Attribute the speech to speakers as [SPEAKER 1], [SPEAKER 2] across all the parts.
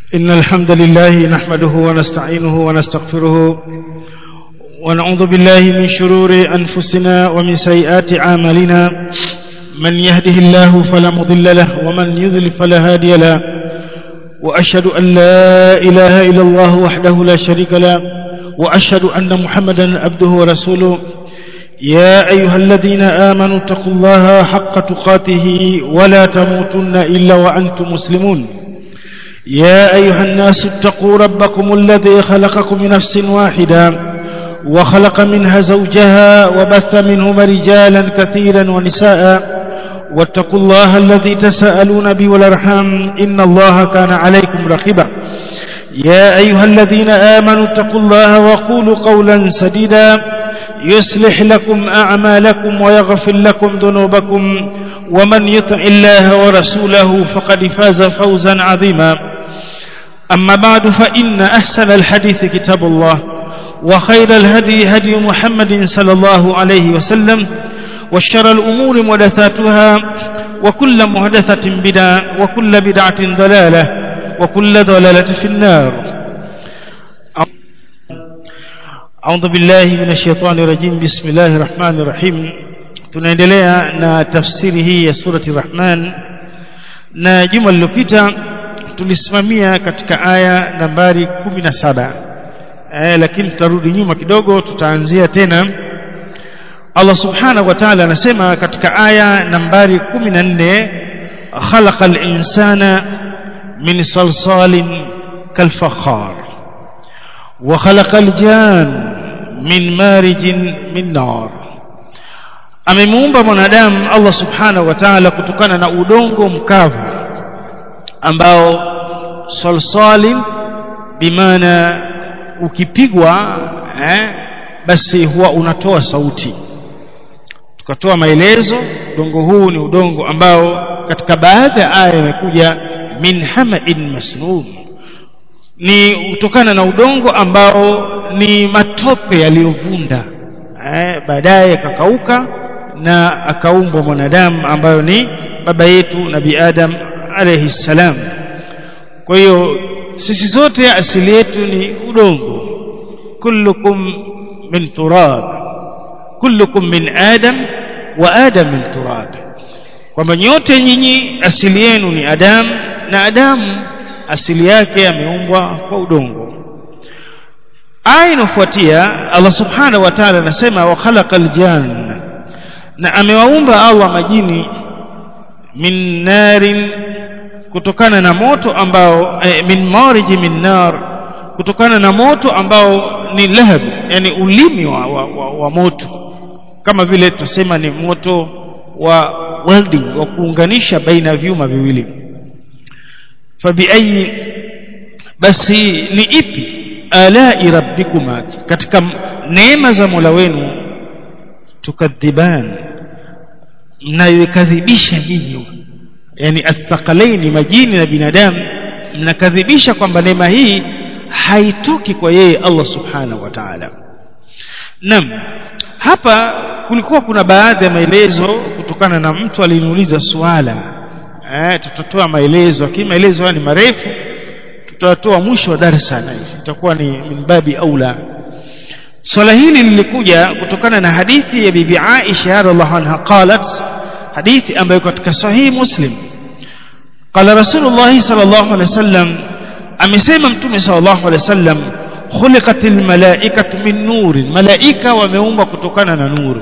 [SPEAKER 1] إن الحمد لله نحمده ونستعينه ونستغفره ونعوذ بالله من شرور أنفسنا ومن سيئات عاملنا من يهده الله فلا مضل له ومن يذل فلا هادي له وأشهد أن لا إله إلا الله وحده لا شريك له وأشهد أن محمدا عبده ورسوله يا أيها الذين آمنوا اتقوا الله حق تقاته ولا تموتن إلا وأنتم مسلمون يا أيها الناس اتقوا ربكم الذي خلقكم من نفس واحدة وخلق منها زوجها وبث منهما رجالا كثيرا ونساء واتقوا الله الذي تساءلون به والارحام إن الله كان عليكم رقيبا يا أيها الذين آمنوا اتقوا الله وقولوا قولا سديدا يصلح لكم أعمالكم ويغفر لكم ذنوبكم ومن يطع الله ورسوله فقد فاز فوزا عظيما أما بعد فإن أحسن الحديث كتاب الله وخير الهدي هدي محمد صلى الله عليه وسلم وشر الأمور محدثاتها وكل محدثة بدعة وكل بدعة ضلالة وكل ضلالة في النار أعوذ بالله من الشيطان الرجيم بسم الله الرحمن الرحيم tunaendelea na tafsiri hii ya surati Rahman na juma lililopita tulisimamia katika aya nambari 17 eh, lakini tutarudi nyuma kidogo tutaanzia tena Allah subhanahu wa ta'ala anasema katika aya nambari 14 khalaqal insana min salsalin kalfakhar wa khalaqal jan min marijin min nar amemuumba mwanadamu Allah subhanahu wa ta'ala kutokana na udongo mkavu ambao salsalin bimaana ukipigwa eh, basi huwa unatoa sauti tukatoa maelezo udongo huu ni udongo ambao katika baadhi ya aya imekuja min hama'in masnun ni kutokana na udongo ambao ni matope yaliyovunda eh, baadaye kakauka na akaumbwa mwanadamu ambayo ni baba yetu nabi Adam alayhi salam kwa hiyo sisi zote asili yetu ni udongo kullukum min turab kullukum min adam wa adam min turab kwamba nyote nyinyi asili yenu ni Adam na Adamu asili yake ameumbwa kwa udongo aya inofuatia Allah subhanahu wa ta'ala anasema wa khalaqal janna na amewaumba Allah majini min narin kutokana na moto ambao eh, min mariji min nar kutokana na moto ambao ni lahab yani ulimi wa, wa, wa, wa moto kama vile tusema ni moto wa welding wa kuunganisha baina ya vyuma viwili fabiayi basi ni ipi alai rabbikuma katika neema za Mola wenu tukadhiban mnayoikadhibisha nyinyi yani athqalaini majini na binadamu mnakadhibisha kwamba neema hii haitoki kwa yeye Allah subhanahu wa ta'ala nam hapa kulikuwa kuna baadhi ya maelezo kutokana na mtu aliniuliza swala eh tutatoa maelezo lakini maelezo haya ni marefu tutatoa mwisho wa darasa na hizi itakuwa ni minbabi aula swala hili lilikuja kutokana na hadithi ya bibi Aisha radhiallahu anha qalat hadithi ambayo katika sahihi muslim qala rasulullah sallallahu alaihi wasallam amesema mtume sallallahu alaihi wasallam khuliqatil malaikatu min nurin malaika wameumbwa kutokana na nuru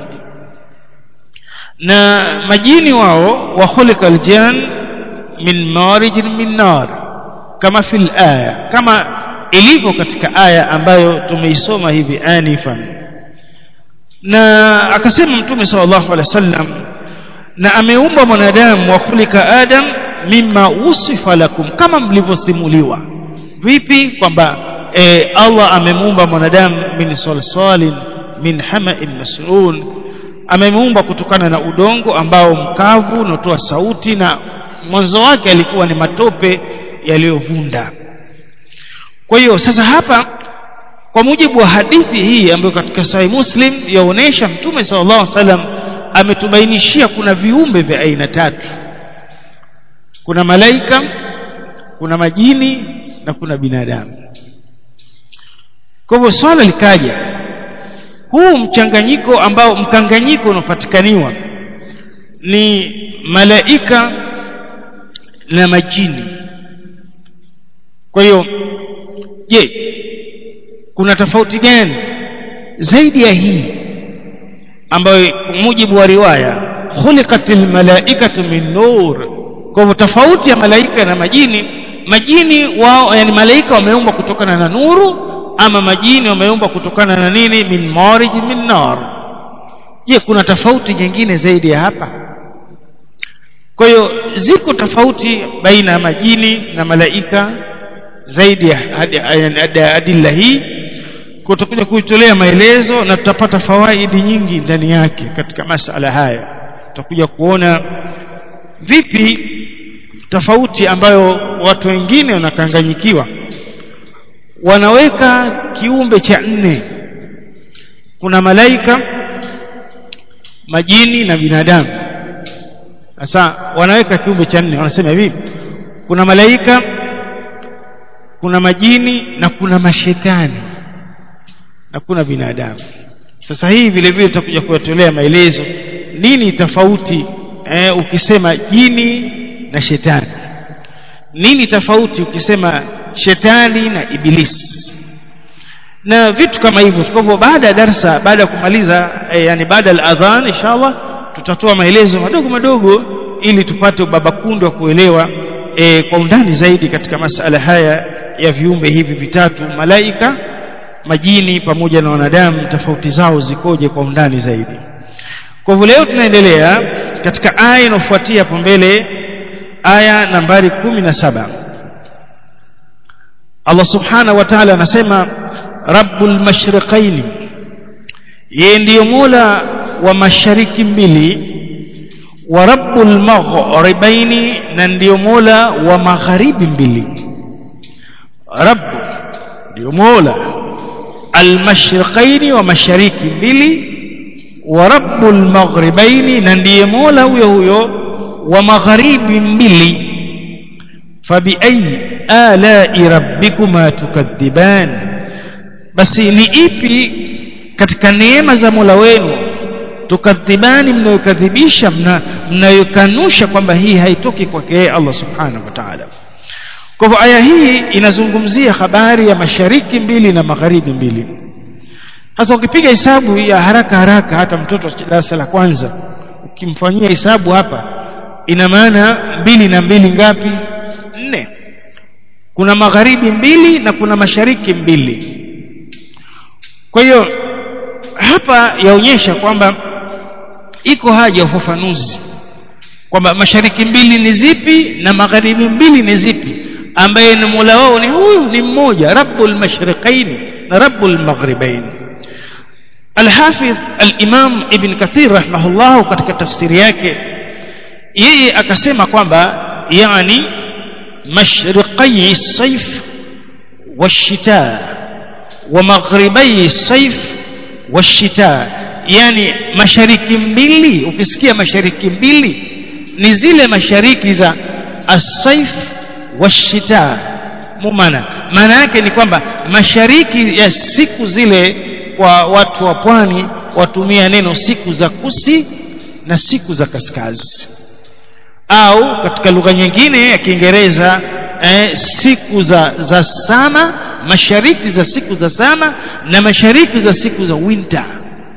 [SPEAKER 1] na majini wao wa khuliqal jan min marijin min nar kama fil aya kama ilivyo katika aya ambayo tumeisoma hivi anifan na akasema mtume sallallahu alaihi wasallam na ameumba mwanadamu wa khulika adam mimma usifa lakum kama mlivyosimuliwa vipi kwamba e, Allah amemuumba mwanadamu min salsalin min hama'in masnun amemuumba kutokana na udongo ambao mkavu unatoa sauti na mwanzo wake alikuwa ni matope yaliyovunda kwa hiyo sasa hapa kwa mujibu wa hadithi hii ambayo katika Sahih Muslim yaonesha Mtume sallallahu alaihi wasallam ametubainishia kuna viumbe vya aina tatu kuna malaika kuna majini na kuna binadamu kwa hivyo swala likaja huu mchanganyiko ambao mkanganyiko unapatikaniwa ni malaika na majini kwa hiyo je kuna tofauti gani zaidi ya hii ambayo kwa mujibu wa riwaya khuliqatil malaikatu min nur kwa hivyo tofauti ya malaika na majini majini wao yani malaika wameumbwa kutokana na nuru ama majini wameumbwa kutokana na nini min marij min nar je kuna tofauti nyingine zaidi ya hapa kwa hiyo ziko tofauti baina ya majini na malaika zaidi ya adilla hii kutakuja kuitolea maelezo na tutapata fawaidi nyingi ndani yake katika masala haya tutakuja kuona vipi tofauti ambayo watu wengine wanakanganyikiwa wanaweka kiumbe cha nne kuna malaika majini na binadamu sasa wanaweka kiumbe cha nne wanasema hivi kuna malaika kuna majini na kuna mashetani na kuna binadamu sasa hii vile vile tutakuja kuwatolea maelezo nini tofauti eh, ukisema jini na shetani nini tofauti ukisema shetani na ibilisi na vitu kama hivyo kwa hivyo baada ya darsa baada ya kumaliza eh, yani baada ya adhan inshallah tutatoa maelezo madogo madogo ili tupate ubabakundo wa kuelewa eh, kwa undani zaidi katika masala haya ya viumbe hivi vitatu malaika majini pamoja na wanadamu tofauti zao zikoje kwa undani zaidi kwa hivyo leo tunaendelea katika aya inayofuatia hapo mbele aya nambari kumi na saba Allah subhanahu wa ta'ala anasema rabbul mashriqaini yeye ndiyo mola wa mashariki mbili wa rabbul maghribaini na ndiyo mola wa magharibi mbili rabb ndiyo mola almashriqaini wa mashariki mbili wa rabbul maghribaini na ndiye mola huyo huyo wa magharibi mbili fabiayi alai rabbikuma tukadhiban basi ni ipi katika neema za mola wenu tukadhibani mnayokadhibisha mnayokanusha kwamba hii haitoki kwake Allah subhanahu wa ta'ala kwa hivyo aya hii inazungumzia habari ya mashariki mbili na magharibi mbili sasa ukipiga hesabu ya haraka haraka hata mtoto wa darasa la kwanza ukimfanyia hesabu hapa ina maana mbili na mbili ngapi nne kuna magharibi mbili na kuna mashariki mbili kwa hiyo hapa yaonyesha kwamba iko haja ya ufafanuzi kwamba mashariki mbili ni zipi na magharibi mbili ni zipi ambaye ni mola wao ni huyu ni mmoja rabbul mashriqaini na rabbul maghribaini الحافظ الإمام ابن كثير رحمه الله katika tafsiri yake yeye akasema kwamba yani mashriqai الصيف والشتاء ومغربي الصيف والشتاء yani mashariki mbili ukisikia mashariki mbili ni zile mashariki za as-saif wash-shita mumana maana yake ni kwamba mashariki ya siku zile kwa watu wa pwani watumia neno siku za kusi na siku za kaskazi au katika lugha nyingine ya Kiingereza eh, siku za za sama mashariki za siku za sama na mashariki za siku za winter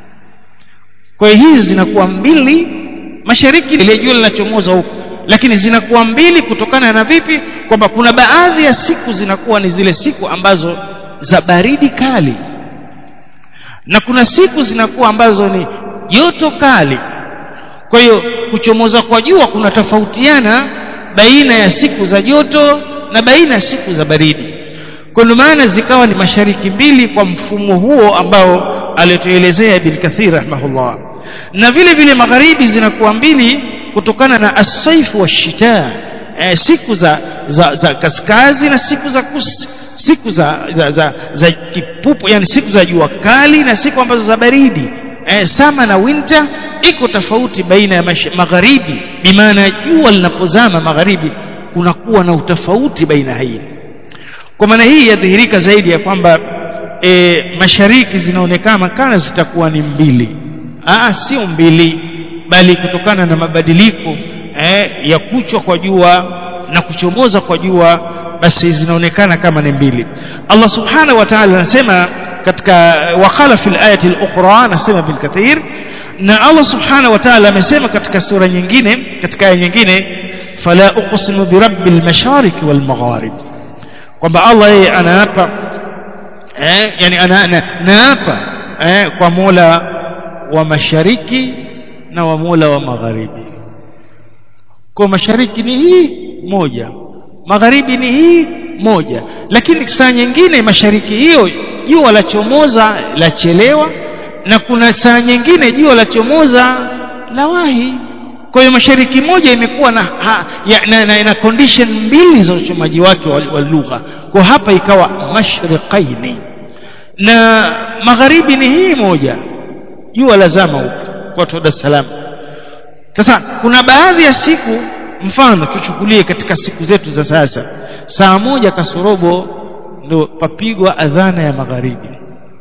[SPEAKER 1] kwa hiyo hizi zinakuwa mbili mashariki ile jua linachomoza huko lakini zinakuwa mbili kutokana na vipi kwamba kuna baadhi ya siku zinakuwa ni zile siku ambazo za baridi kali na kuna siku zinakuwa ambazo ni joto kali kwa hiyo kuchomoza kwa jua kuna tofautiana baina ya siku za joto na baina ya siku za baridi kwa ndio maana zikawa ni mashariki mbili kwa mfumo huo ambao alituelezea Ibn Kathir rahimahullah na vile vile magharibi zinakuwa mbili kutokana na as-saifu wash-shita eh, siku za, za, za kaskazi na siku za kusi siku za, za, za, za kipupu yani siku za jua kali na siku ambazo za baridi eh, sama na winter iko tofauti baina ya magharibi bimaana jua linapozama magharibi kunakuwa na utofauti baina hii kwa maana hii yadhihirika zaidi ya kwamba e, mashariki zinaonekana kana zitakuwa ni mbili Aa, sio mbili bali kutokana na mabadiliko eh, ya kuchwa kwa jua na kuchomoza kwa jua basi zinaonekana kama ni mbili Allah subhanahu wa ta'ala anasema katika waqala fil ayati al-ukhra anasema bil kathir na Allah subhanahu wa ta'ala amesema katika sura nyingine katika aya nyingine fala uqsimu bi rabbil mashariq wal magharib kwamba Allah yeye anaapa eh, yani ana, ana, naapa eh, kwa Mola wa mashariki na wa Mola wa magharibi kwa mashariki ni hii moja magharibi ni hii moja lakini saa nyingine mashariki hiyo jua la chomoza la chelewa na kuna saa nyingine jua la chomoza la wahi kwa hiyo mashariki moja imekuwa na, ha, ya, na, na, na condition mbili za uchomaji wake wa, wa lugha kwa hapa ikawa mashriqaini na magharibi ni hii moja jua lazama huko kwa Dar es Salaam sasa kuna baadhi ya siku mfano tuchukulie katika siku zetu za sasa saa moja kasorobo ndio papigwa adhana ya magharibi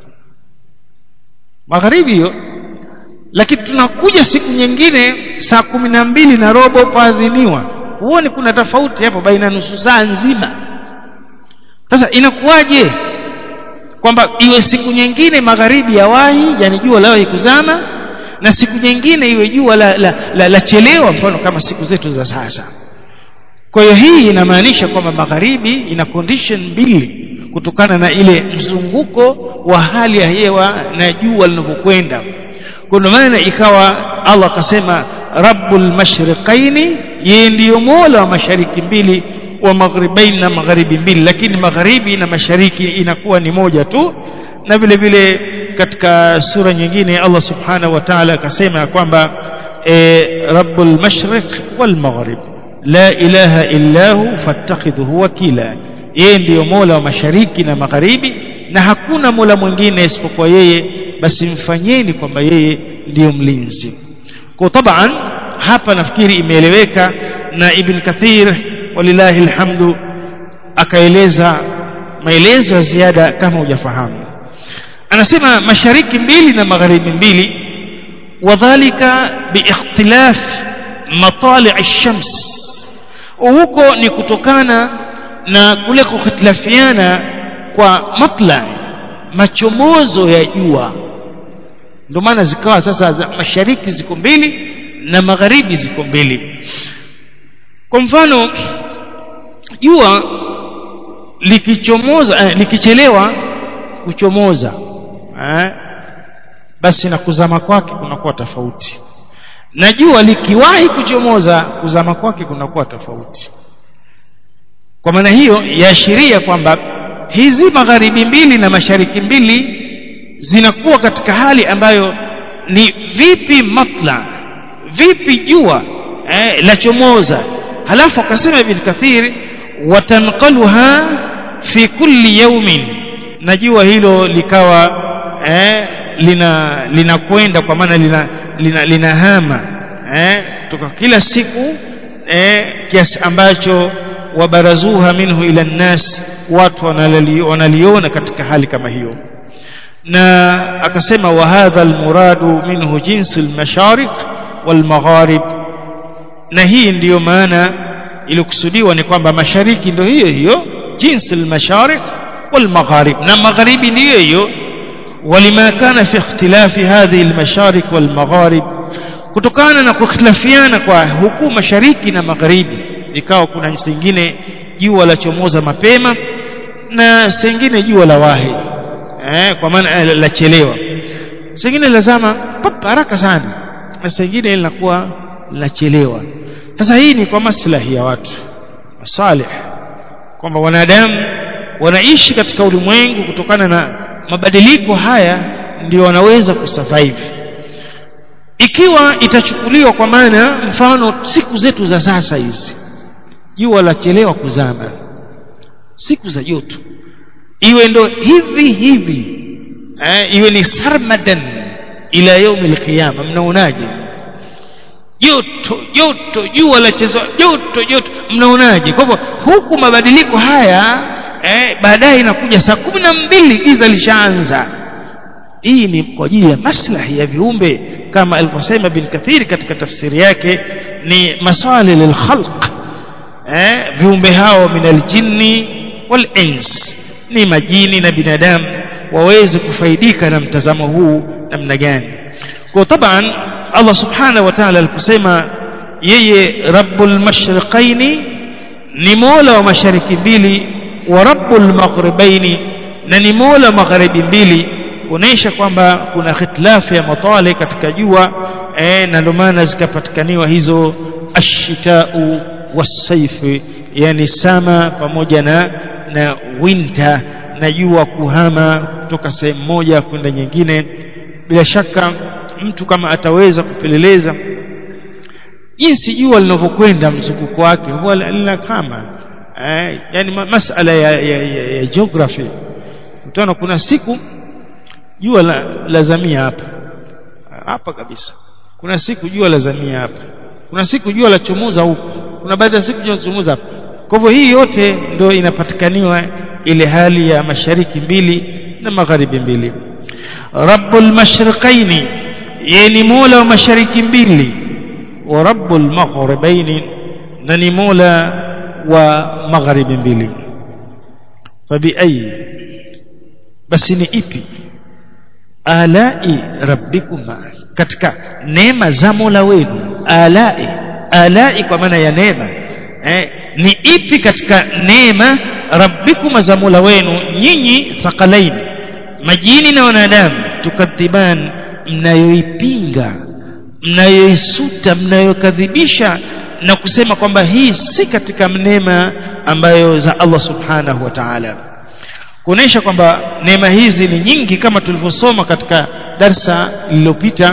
[SPEAKER 1] magharibi hiyo lakini tunakuja siku nyingine saa kumi na mbili na robo paadhiniwa huoni kuna tofauti hapo baina nusu saa nzima sasa inakuwaje kwamba iwe siku nyingine magharibi ya wahi yani jua lawahi kuzama na siku nyingine iwe jua la, la, la, la chelewa mfano kama siku zetu za sasa kwa hiyo hii inamaanisha kwamba magharibi ina condition mbili kutokana na ile mzunguko wa hali ya hewa na jua linavyokwenda kwa maana ikawa Allah akasema rabbul mashriqaini yeye ndiyo mola wa mashariki mbili wa magharibain na magharibi mbili lakini magharibi na mashariki inakuwa ni moja tu na vile vile katika sura nyingine Allah subhanahu wa ta'ala akasema kwamba e, rabbul mashriq wal maghrib la ilaha illa hu fattakhidhuhu wakila yeye ndiyo mola wa mashariki na magharibi na hakuna mola mwingine isipokuwa yeye basi mfanyeni kwamba yeye ndiyo mlinzi kwa taban hapa nafikiri imeeleweka na ibn kathir walillahi alhamdu akaeleza maelezo ya ziada kama hujafahamu anasema mashariki mbili na magharibi mbili wadhalika biikhtilaf matali' ash-shams huko ni kutokana na kule kukhtilafiana kwa matla machomozo ya jua ndio maana zikawa sasa za mashariki ziko mbili na magharibi ziko mbili kwa mfano jua likichomoza eh, likichelewa kuchomoza eh, basi na kuzama kwake kunakuwa tofauti na jua likiwahi kuchomoza kuzama kwake kunakuwa tofauti kwa maana hiyo yaashiria kwamba hizi magharibi mbili na mashariki mbili zinakuwa katika hali ambayo ni vipi matla vipi jua eh, la chomoza halafu akasema ibn kathir watanqaluha fi kulli yawmin na jua hilo likawa eh, lina linakwenda kwa maana lina lina, linahama eh, toka kila siku eh, kiasi ambacho wabarazuha minhu ila nnas watu wanaliona katika hali kama hiyo na akasema wa hadha almuradu minhu jinsu almashariq walmagharib na hii ndiyo maana iliyokusudiwa ni kwamba mashariki ndio hiyo hiyo jinsi almashariq والمغارب na magharibi ndiyo hiyo ولما كان في اختلاف هذه المشارق والمغارب kutokana na kukhtilafiana kwa huku mashariki na magharibi ikawa kuna singine jua la chomoza mapema na singine jua la wahi eh, kwa maana la chelewa singine lazama pap haraka sana na singine linakuwa linachelewa sasa hii ni kwa maslahi ya watu masalih kwamba wanadamu wanaishi katika ulimwengu kutokana na mabadiliko haya ndio wanaweza kusurvive ikiwa itachukuliwa kwa maana mfano siku zetu za sasa hizi jua la chelewa kuzama siku za joto iwe ndo hivi hivi eh, iwe ni sarmadan ila yaumi alqiyama mnaonaje joto joto jua la chezwa joto joto mnaonaje kwa hivyo huku mabadiliko haya eh, baadaye inakuja saa kumi na mbili giza lishaanza hii ni kwa ajili ya maslahi ya viumbe kama alivyosema bin kathiri katika tafsiri yake ni maswali lilkhalq eh, viumbe hao min aljinni wal ins ni majini na binadamu waweze kufaidika na mtazamo huu namna gani kwa taban Allah subhanahu wa ta'ala aliposema yeye rabbul mashriqaini ni mola wa mashariki mbili wa rabbul maghribaini na ni mola magharibi mbili kuonesha kwamba kuna khitilafu ya matale katika jua eh, na ndio maana zikapatikaniwa hizo ashitau wasaifi yani sama pamoja na na winter na jua kuhama kutoka sehemu moja kwenda nyingine bila shaka mtu kama ataweza kupeleleza jinsi jua linavyokwenda mzunguko wake huwa lina kama eh, yani masala ya, ya, ya, ya geography utaona kuna siku jua la, lazamia hapa hapa kabisa kuna siku jua lazamia hapa kuna siku jua la chomoza huku kuna baadhi ya siku jua lachomoza hapa kwa hivyo hii yote ndio inapatikaniwa ile hali ya mashariki mbili na magharibi mbili rabbul mashriqaini yeye ni mola wa mashariki mbili wa rabbul maghribaini na ni mola wa magharibi mbili fabi ayi basi ni ipi alai rabbikuma katika neema za mola wenu alai alai kwa maana ya neema eh, ni ipi katika neema rabbikuma za mola wenu nyinyi thaqalaini majini na wanadamu tukadhiban mnayoipinga mnayoisuta mnayokadhibisha na kusema kwamba hii si katika neema ambayo za Allah subhanahu wa ta'ala kuonesha kwamba neema hizi ni nyingi kama tulivyosoma katika darsa lililopita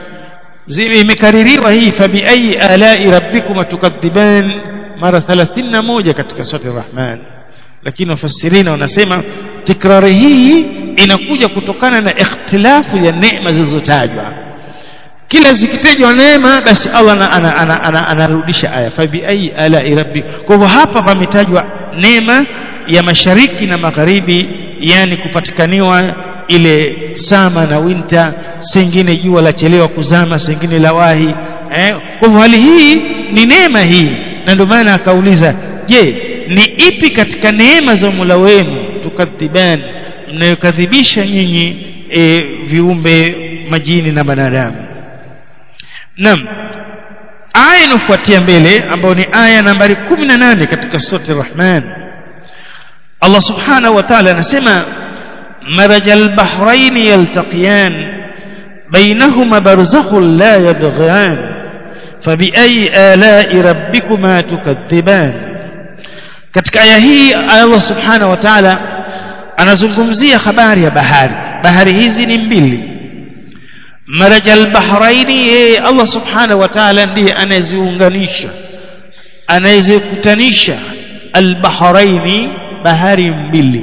[SPEAKER 1] imekaririwa hii fabi ayi alai rabbikum tukadhiban mara 31 katika sura ar-Rahman lakini wafasirina wanasema tikrari hii inakuja kutokana na ikhtilafu ya neema zilizotajwa kila zikitajwa neema basi Allah anarudisha aya fabi ayi alai rabbi kwa hivyo hapa pametajwa neema ya mashariki na magharibi yani kupatikaniwa ile sama na winter sengine jua la chelewa kuzama sengine la wahi eh? kwa hivyo hali hii ni neema hii na ndio maana akauliza je ni ipi katika neema za Mola wenu tukadhibani mnayokadhibisha nyinyi e, viumbe majini na banadamu Naam aya inafuatia mbele ambayo ni aya nambari 18 katika sura Ar-Rahman Allah subhanahu wa ta'ala anasema marajal bahrain yaltaqiyan bainahuma barzakhun la yabghiyan fabiayi ala'i rabbikuma tukadhiban katika aya hii Allah subhanahu wa ta'ala anazungumzia habari ya bahari bahari hizi ni mbili marajal bahraini yeye Allah subhanahu wa ta'ala ndiye anayeziunganisha anayezikutanisha albahraini bahari mbili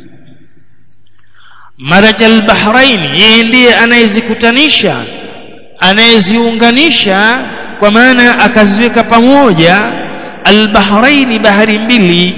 [SPEAKER 1] marajal bahraini yeye ndiye anayezikutanisha anayeziunganisha kwa maana akaziweka pamoja albahraini bahari mbili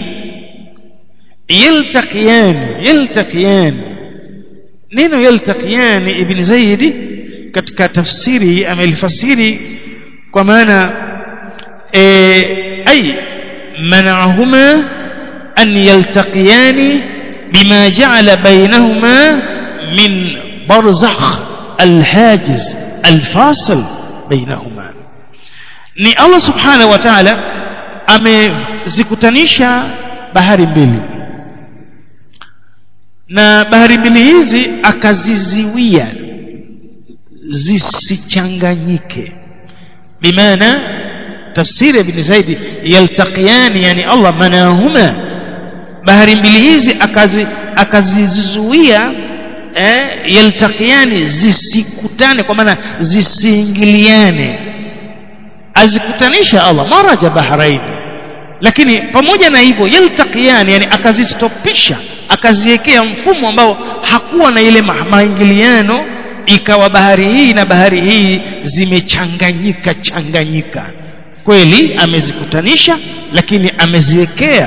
[SPEAKER 1] yaltaqiyan yaltaqiyan neno yaltaqiyan ibn zaidi katika tafsiri amelifasiri kwa maana e, ay manahuma an yaltaqiyani bima ja'ala bainahuma min barzakh alhajiz alfasil bainahuma ni Allah subhanahu wa ta'ala amezikutanisha bahari mbili na bahari mbili hizi akaziziwia zisichanganyike bimaana tafsiri ibn Zaidi yaltaqiyani yani Allah manahuma bahari mbili hizi akazi akazizuia eh, yaltaqiyani zisikutane kwa maana zisiingiliane azikutanisha Allah maraja bahrain lakini pamoja na hivyo yaltaqiyani yani akazistopisha akaziwekea mfumo ambao hakuwa na ile maingiliano ikawa bahari hii na bahari hii zimechanganyika changanyika kweli amezikutanisha lakini ameziwekea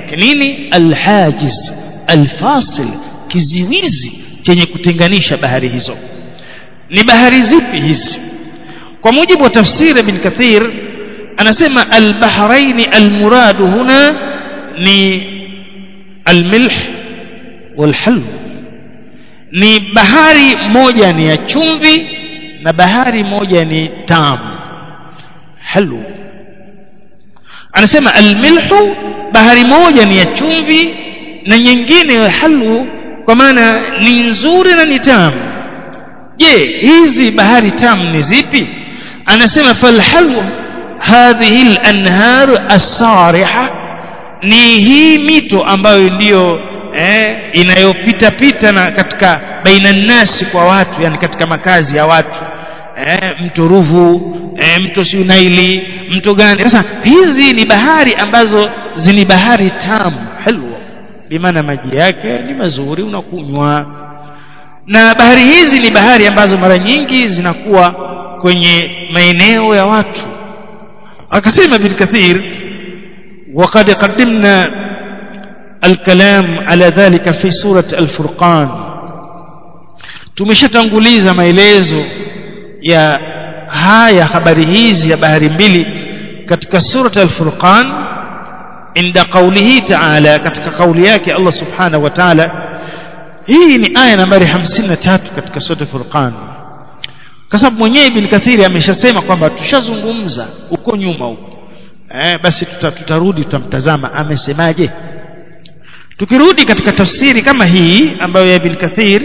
[SPEAKER 1] yake nini alhajiz alfasil kiziwizi chenye kutenganisha bahari hizo ni bahari zipi hizi kwa mujibu wa tafsiri ibn kathir anasema albahraini almuradu huna ni almilh walhalw ni bahari moja ni ya chumvi na bahari moja ni tamu halu anasema almilhu bahari moja ni ya chumvi na nyingine halu kwa maana ni nzuri na ni tamu je hizi bahari tamu ni zipi anasema falhalu hadhihi al-anhar as-sariha ni hii mito ambayo ndiyo eh, inayopita pita na katika baina nasi kwa watu yani katika makazi ya watu eh, mto Ruvu eh, mto Sunaili mto gani sasa hizi ni bahari ambazo zini bahari tamu halwa bimaana maji yake ni mazuri unakunywa na bahari hizi ni bahari ambazo mara nyingi zinakuwa kwenye maeneo ya watu akasema ibn kathir وقد قدمنا الكلام على ذلك في سورة الفرقان tumeshatanguliza maelezo ya haya habari hizi ya bahari mbili katika surat al-furqan inda qawlihi ta'ala katika kauli yake Allah subhanahu wa ta'ala hii ni aya nambari 53 katika surat al-furqan kwa sababu mwenyewe ibn kathiri ameshasema kwamba tushazungumza uko nyuma huko eh, basi tuta, tutarudi tutamtazama amesemaje tukirudi katika tafsiri kama hii ambayo ya ibn kathir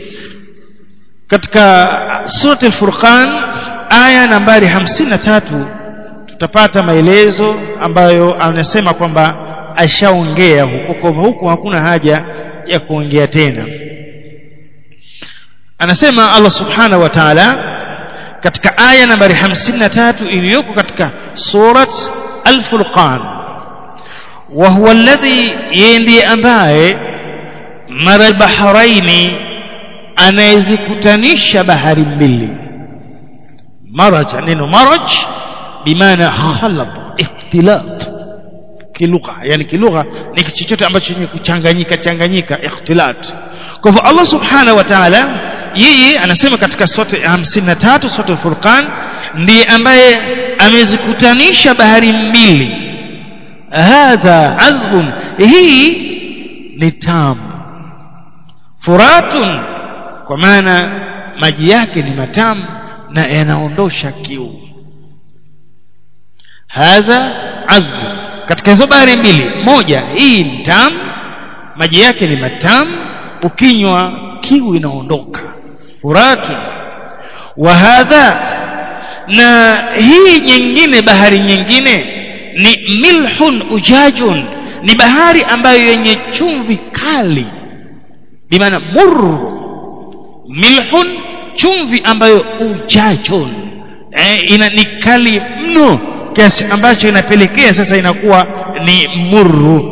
[SPEAKER 1] katika surat al-furqan aya nambari 53 tutapata maelezo ambayo anasema kwamba ashaongea huko kwa huko hakuna haja ya kuongea tena anasema Allah subhanahu wa ta'ala katika aya nambari 53 iliyoko katika surat al-furqan wa huwa alladhi yendi ambaye mara al-bahraini anayezikutanisha bahari mbili maraj neno maraj bimaana khalad ikhtilat kilugha yani kilugha ni chochote ambacho chenye kuchanganyika changanyika ikhtilat kwa hivyo Allah subhanahu wa ta'ala yeye anasema katika sote 53 sote Furqan ndiye ambaye amezikutanisha bahari mbili hadha adhbun hii ni tamu furatun kwa maana maji yake ni matamu na yanaondosha kiu hadha adhbu katika hizo bahari mbili moja hii ni tamu maji yake ni matamu ukinywa kiu inaondoka furatu wa hadha na hii nyingine bahari nyingine ni milhun ujajun ni bahari ambayo yenye chumvi kali bimaana murru milhun chumvi ambayo ujajun eh, ina ni kali mno kiasi ambacho inapelekea sasa inakuwa ni murru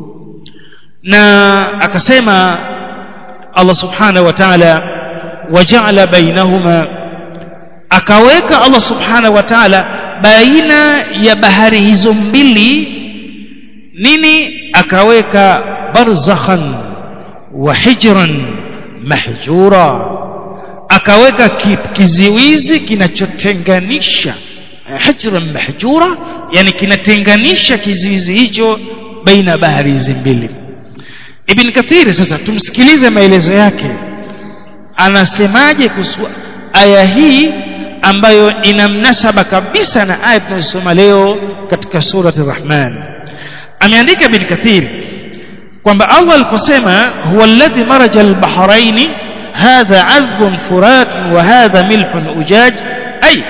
[SPEAKER 1] na akasema Allah subhanahu wa ta'ala waja'ala bainahuma akaweka Allah subhanahu wa ta'ala baina ya bahari hizo mbili nini akaweka barzakhan wa hijran mahjura akaweka kiziwizi kinachotenganisha hijran mahjura yani kinatenganisha kiziwizi hicho baina bahari hizi mbili Ibn Kathir sasa tumsikilize maelezo yake anasemaje kuhusu aya hii ambayo ina mnasaba kabisa na aya tunayosoma leo katika surati Rahman ameandika Ibn Kathir kwamba Allah aliposema huwa alladhi maraja al-bahrain hadha adhbun furat wa hadha milhun ujaj ay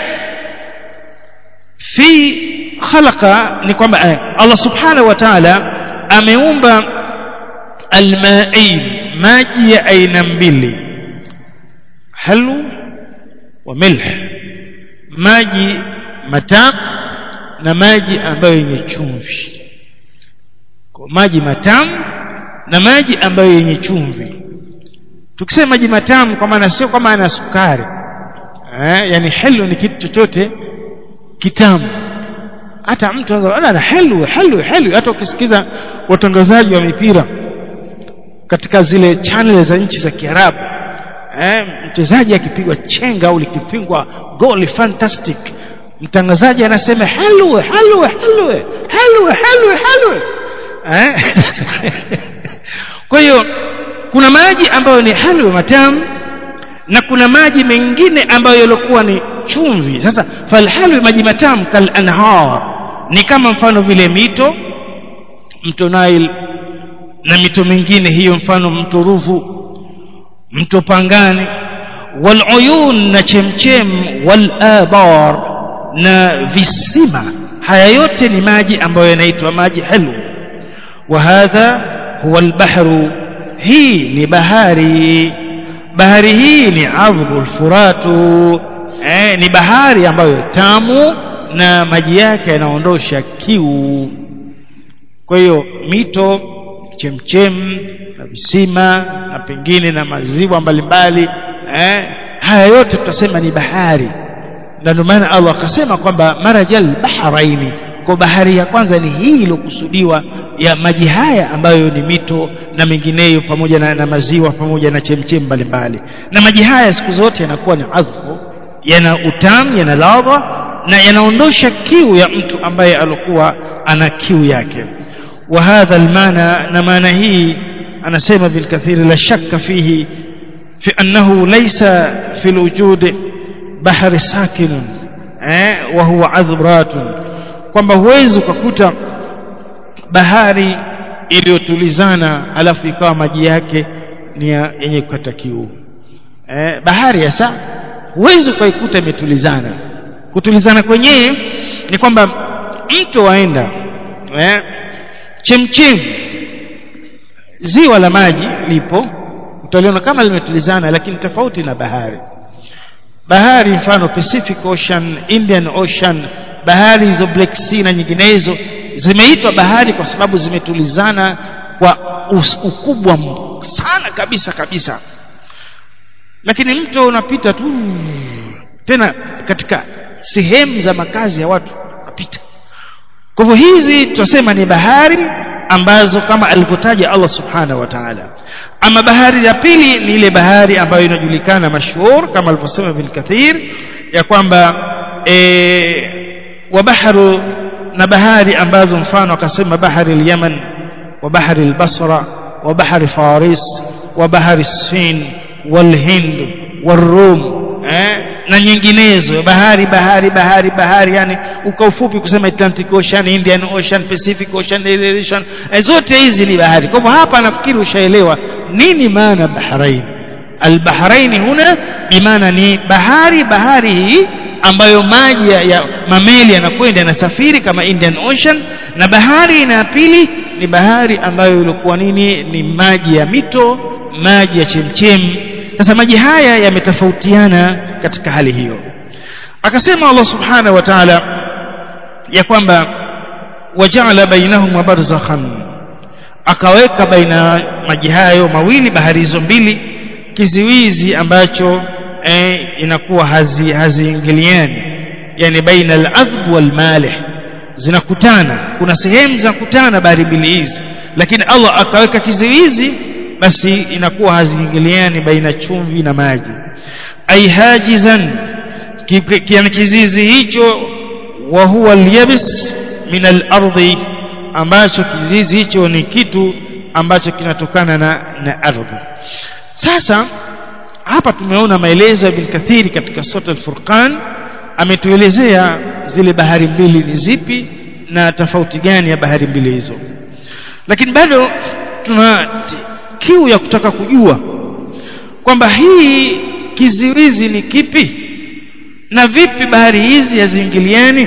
[SPEAKER 1] fi khalaqa ni kwamba Allah subhanahu wa ta'ala ameumba almain maji ya aina mbili halu wa milh maji matamu na maji ambayo yenye chumvi kwa maji matamu na maji ambayo yenye chumvi tukisema maji matamu kwa maana sio kama ana sukari eh, yani halu ni kitu chochote kitamu hata mtu anaweza na helu helu helu hata ukisikiza watangazaji wa mipira katika zile channel za nchi za Kiarabu eh, mchezaji akipigwa chenga au likipingwa goli fantastic mtangazaji anasema helu helu helu helu helu helu eh? kwa hiyo kuna maji ambayo ni halwa matamu na kuna maji mengine ambayo yalikuwa ni chumvi sasa falhalwi maji matamu kal anhar ni kama mfano vile mito mto Nile na mito mingine hiyo mfano mto Ruvu mto Pangani wal uyun na chemchem wal abar na visima haya yote ni maji ambayo yanaitwa maji halu wa hadha huwa albahru hii ni bahari bahari hii ni adhbul furatu eh, ni bahari ambayo tamu na maji yake yanaondosha kiu kwa hiyo mito chemchem na visima na pengine na maziwa mbalimbali eh, haya yote tutasema ni bahari na ndio maana Allah akasema kwamba marajal bahraini kwa bahari ya kwanza ni hii iliyokusudiwa ya maji haya ambayo ni mito na mengineyo pamoja na, na maziwa pamoja na chemchem mbalimbali na maji haya siku zote yanakuwa ni adhbu yana utamu yana ladha na yanaondosha kiu ya mtu ambaye alikuwa ana kiu yake wa hadha almana na maana hii anasema bil kathiri la shakka fihi fi annahu laysa fil wujud bahari sakinun eh wa huwa adhbratun kwamba huwezi ukakuta bahari iliyotulizana alafu ikawa maji yake ni yenye kukata kiu eh, bahari hasa huwezi ukaikuta imetulizana kutulizana kwenyewe ni kwamba mto waenda eh, chemchem ziwa la maji lipo utaliona kama limetulizana lakini tofauti na bahari bahari mfano Pacific Ocean Indian Ocean bahari hizo Black Sea na nyinginezo zimeitwa bahari kwa sababu zimetulizana kwa ukubwa sana kabisa kabisa lakini mto unapita tu tena katika sehemu za makazi ya watu unapita kwa hivyo hizi tunasema ni bahari ambazo kama alivyotaja Allah subhanahu wa ta'ala ama bahari ya pili ni ile bahari ambayo inajulikana mashhur kama alivyosema Ibn Kathir ya kwamba e, wa bahru na bahari ambazo mfano akasema bahari al-Yaman wa bahari al-Basra wa bahari Faris wa bahari Sin wal Hind wal Rum eh, na nyinginezo bahari bahari bahari bahari yani uka ufupi kusema Atlantic Ocean Indian Ocean Pacific Ocean Ocean eh, zote hizi ni bahari kwa hivyo hapa nafikiri ushaelewa nini maana bahrain albahrain huna bimaana ni bahari bahari hii ambayo maji ya, ya mameli yanakwenda yanasafiri kama Indian Ocean na bahari na pili ni bahari ambayo ilikuwa nini ni maji ya mito maji ya chemchem sasa maji haya yametofautiana katika hali hiyo akasema Allah subhanahu wa ta'ala ya kwamba waja'ala bainahum barzakhan akaweka baina maji hayo mawili bahari hizo mbili kiziwizi ambacho eh, inakuwa hazi haziingiliani yani baina al-adhb wal malih zinakutana kuna sehemu za kutana bahari mbili hizi lakini Allah akaweka kiziwizi basi inakuwa haziingiliani baina chumvi na maji ai hajizan kiani kizizi hicho wa huwa al-yabs min al-ardi ambacho kizizi hicho ni kitu ambacho kinatokana na, na ardhi sasa hapa tumeona maelezo ya Ibn Kathiri katika sura al-Furqan ametuelezea zile bahari mbili ni zipi na tofauti gani ya bahari mbili hizo lakini bado tuna kiu ya kutaka kujua kwamba hii kiziwizi ni kipi na vipi bahari hizi haziingiliani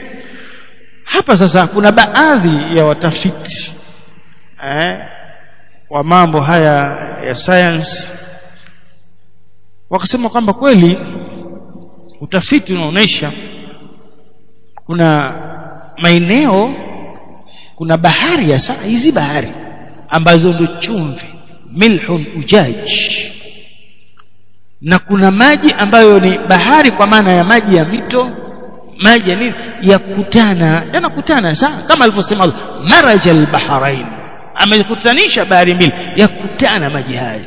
[SPEAKER 1] hapa sasa kuna baadhi ya watafiti eh, wa mambo haya ya science wakasema kwamba kweli utafiti unaonesha kuna maeneo kuna bahari ya saa hizi bahari ambazo ndio chumvi milhun ujaj na kuna maji ambayo ni bahari kwa maana ya maji ya mito maji ya nini yakutana yanakutana sawa kama alivyosema Allah marajal bahrain amekutanisha bahari mbili yakutana maji haya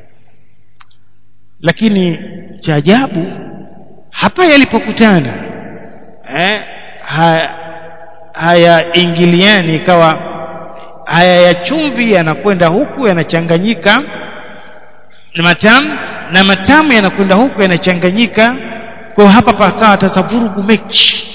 [SPEAKER 1] lakini cha ajabu hapa yalipokutana eh, haya hayaingiliani ikawa haya ya chumvi yanakwenda huku yanachanganyika na matamu na matamu yanakwenda huku yanachanganyika kwa hapa pakawa sasa vurugu mechi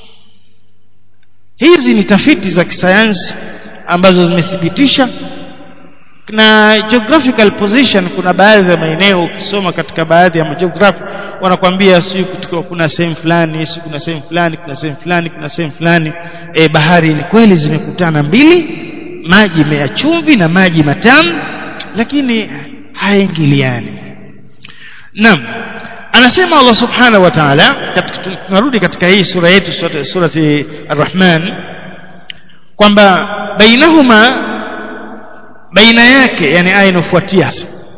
[SPEAKER 1] hizi ni tafiti za kisayansi ambazo zimethibitisha na geographical position kuna baadhi ya maeneo ukisoma katika baadhi ya mageography wanakwambia si kuna sehemu fulani si kuna sehemu fulani kuna sehemu fulani kuna sehemu fulani e, bahari ni kweli zimekutana mbili maji ya chumvi na maji matamu lakini haingiliani naam anasema Allah subhanahu wa ta'ala tunarudi katika hii sura yetu surati ar-Rahman kwamba bainahuma baina yake yani aya inofuatia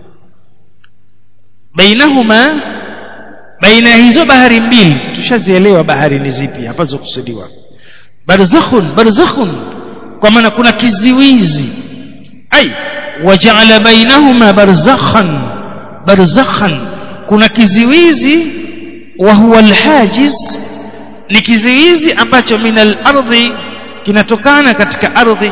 [SPEAKER 1] bainahuma baina hizo bahari mbili tushazielewa bahari ni zipi hapa zokusudiwa barzakhun barzakhun kwa maana kuna kiziwizi ai waja'ala bainahuma barzakhan barzakhan kuna kiziwizi wa huwa alhajiz ni kiziwizi ambacho min al-ardhi kinatokana katika ardhi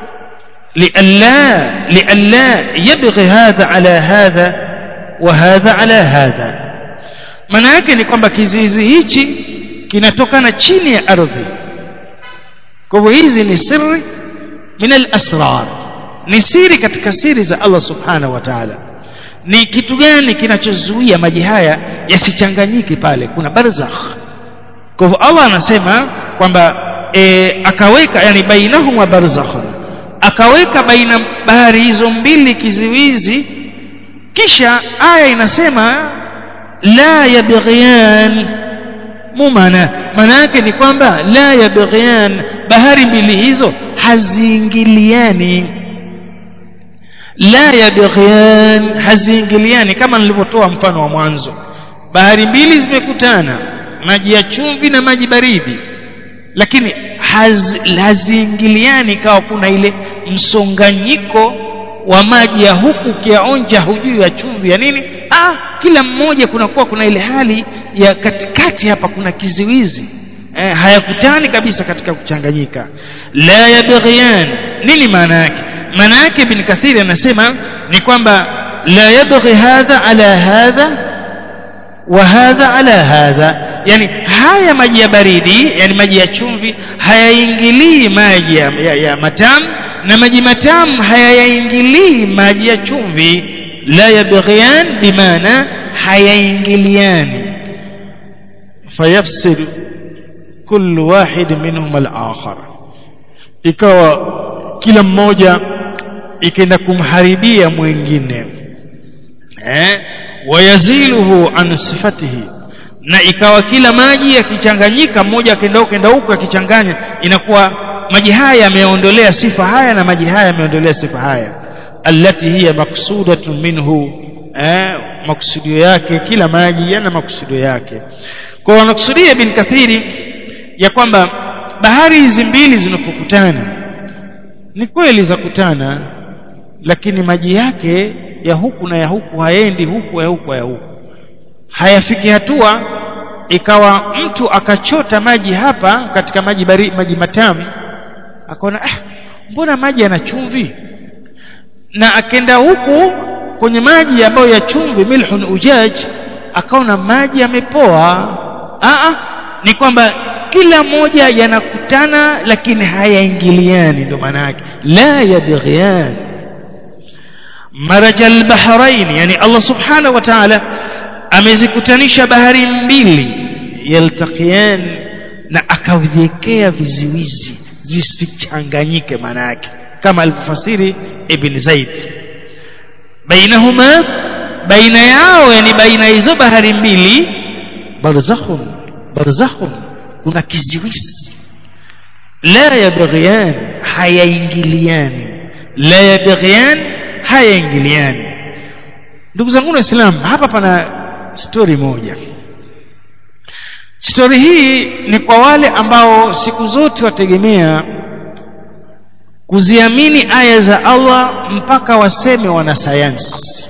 [SPEAKER 1] لئلا لئلا يبغي هذا على هذا وهذا على هذا maana yake ni kwamba kizizi hichi kinatokana chini ya ardhi kwa hivyo hizi ni siri min al-asrar ni siri katika siri za Allah subhanahu wa ta'ala ni kitu gani kinachozuia maji haya yasichanganyike pale kuna barzakh kwa hivyo Allah anasema kwamba e, akaweka yani bainahum wa barzakhun akaweka baina bahari hizo mbili kiziwizi kisha aya inasema la yabghiyan mumana maana yake ni kwamba la yabghiyan bahari mbili hizo haziingiliani la yabghiyan haziingiliani kama nilivyotoa mfano wa mwanzo bahari mbili zimekutana maji ya chumvi na maji baridi lakini haz, haziingiliani kawa kuna ile msonganyiko wa maji ya huku ukiyaonja hujui ya chumvi ya nini ah kila mmoja kunakuwa kuna ile hali ya katikati hapa kuna kiziwizi eh, hayakutani kabisa katika kuchanganyika la yabghiyan nini maana yake maana yake ibn kathiri anasema ni kwamba la yabghi hadha ala hadha wa hadha ala hadha yani haya maji ya baridi yani maji ya chumvi hayaingilii maji ya, ya, ya matamu na maji matamu hayaingilii maji ya chumvi la yabghiyan bimaana hayaingiliani fayafsil kullu wahid minhum al-akhar ikawa kila mmoja ikaenda kumharibia mwingine eh wayaziluhu an sifatihi na ikawa kila maji yakichanganyika mmoja akaenda huko kenda huko akichanganya inakuwa maji haya yameondolea sifa haya na maji haya yameondolea sifa haya allati hiya maksudatun minhu eh maksudio yake kila maji yana maksudio yake kwa wanakusudia bin kathiri ya kwamba bahari hizi mbili zinapokutana ni kweli za kutana lakini maji yake ya huku na ya huku haendi huku ya huku ya huku hayafiki hatua ikawa mtu akachota maji hapa katika maji bari, maji matamu akaona ah mbona maji yana chumvi na akenda huku kwenye maji ambayo ya chumvi milhun ujaj akaona maji yamepoa ah ni kwamba kila moja yanakutana lakini hayaingiliani ndio maana yake la yabghiyan marajal bahrain yani Allah subhanahu wa ta'ala amezikutanisha bahari mbili yaltaqiyan na akaviwekea viziwizi zisichanganyike maana yake kama alivyofasiri ibn Zaid bainahuma baina yao yani baina hizo bahari mbili barzakhun barzakhun kuna kiziwizi la yabghiyan hayaingiliani la yabghiyan hayaingiliani ndugu zangu waislamu hapa pana story moja stori hii ni kwa wale ambao siku zote wategemea kuziamini aya za Allah mpaka waseme wanasayansi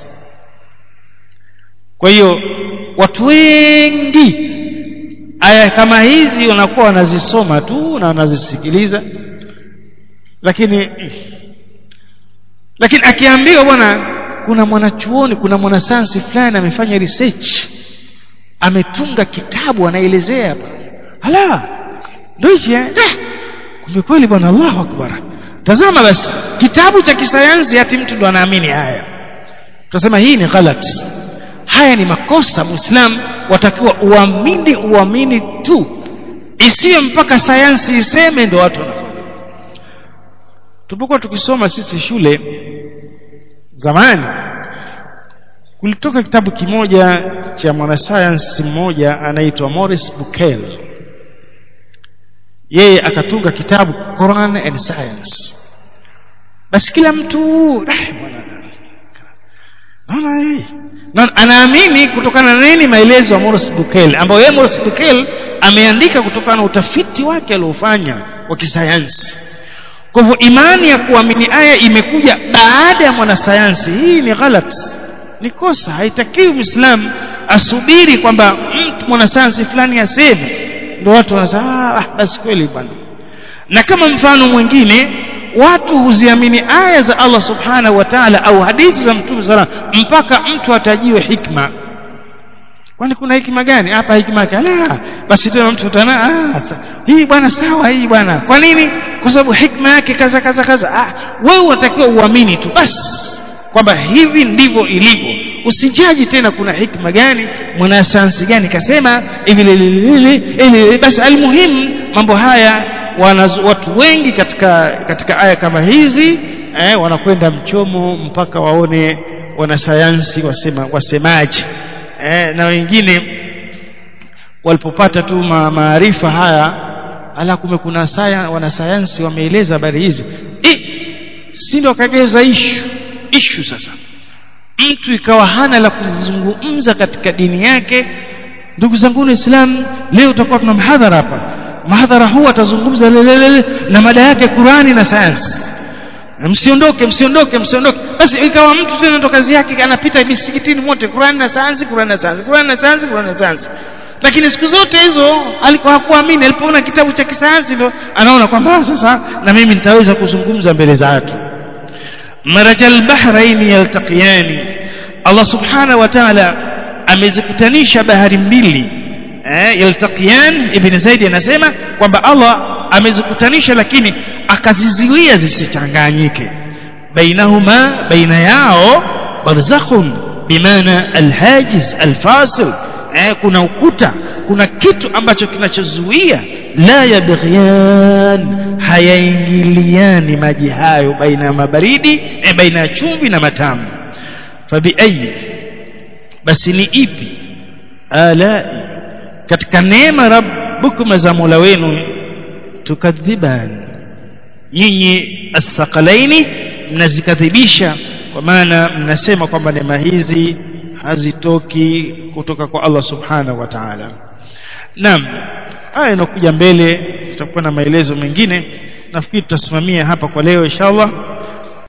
[SPEAKER 1] kwa hiyo watu wengi aya kama hizi wanakuwa wanazisoma tu na wanazisikiliza lakini lakini akiambiwa bwana kuna mwanachuoni kuna mwanasayansi fulani amefanya research ametunga kitabu anaelezea hapa ala ndio hichi eh kumbe kweli bwana Allahu akbar tazama basi kitabu cha kisayansi hati mtu ndo anaamini haya tunasema hii ni ghalat haya ni makosa muislam watakiwa uamini uamini tu isiyo mpaka sayansi iseme ndo watu wanafanya tulipokuwa tukisoma sisi shule zamani kulitoka kitabu kimoja cha mwanasayansi mmoja anaitwa Morris Bukel yeye akatunga kitabu Quran and Science basi kila mtu ah bwana naona hii na anaamini kutokana na nini maelezo ya Morris Bukel ambayo yeye Morris Bukel ameandika kutokana na utafiti wake aliofanya wa kisayansi kwa hivyo imani ya kuamini aya imekuja baada ya mwanasayansi hii ni ghalat ni kosa haitakiwi muislamu asubiri kwamba mtu mwanasayansi fulani aseme ndio watu wanasema ah basi kweli bwana na kama mfano mwingine watu huziamini aya za Allah subhanahu wa ta'ala au hadithi za mtume sala mpaka mtu atajiwe hikma kwani kuna hikma gani hapa hikma yake la basi tena mtu utana ah hii bwana sawa hii bwana kwa nini kwa sababu hikma yake kaza kaza kaza ah wewe unatakiwa uamini tu basi kwamba hivi ndivyo ilivyo usijaji tena kuna hikma gani mwanasayansi gani kasema hivi basi almuhimu mambo haya wanazu, watu wengi katika katika aya kama hizi eh, wanakwenda mchomo mpaka waone wanasayansi wasema wasemaji eh, na wengine walipopata tu ma, maarifa haya ala kume kuna saya, wanasayansi wameeleza habari hizi eh, si ndio kageuza ishu ishu sasa mtu ikawa hana la kuzungumza katika dini yake ndugu zangu waislamu leo tutakuwa tuna mhadhara hapa mahadhara huu atazungumza lelelele na mada yake Qurani na sayansi msiondoke msiondoke msiondoke basi ikawa mtu tena ndo kazi yake anapita misikitini mote Qurani na sayansi Qurani na sayansi Qurani na sayansi Qurani na sayansi lakini siku zote hizo alikuwa hakuamini alipoona kitabu cha kisayansi ndo anaona kwamba sasa na mimi nitaweza kuzungumza mbele za watu marajal bahraini yaltaqiyani Allah subhanahu wa ta'ala amezikutanisha bahari mbili eh, yaltaqiyan ibn Zaid anasema kwamba Allah amezikutanisha lakini akaziziwia zisichanganyike bainahuma baina yao barzakhun bimaana alhajiz alfasil eh, kuna ukuta kuna kitu ambacho kinachozuia la yabghiyan hayaingiliani maji hayo baina ya mabaridi eh, baina ya chumvi na matamu fabiayi basi ni ipi alai katika neema rabbukuma za Mola wenu tukadhiban nyinyi athqalaini mnazikadhibisha kwa maana mnasema kwamba neema hizi hazitoki kutoka kwa Allah subhanahu wa ta'ala naam haya inakuja mbele tutakuwa na maelezo mengine nafikiri tutasimamia hapa kwa leo inshallah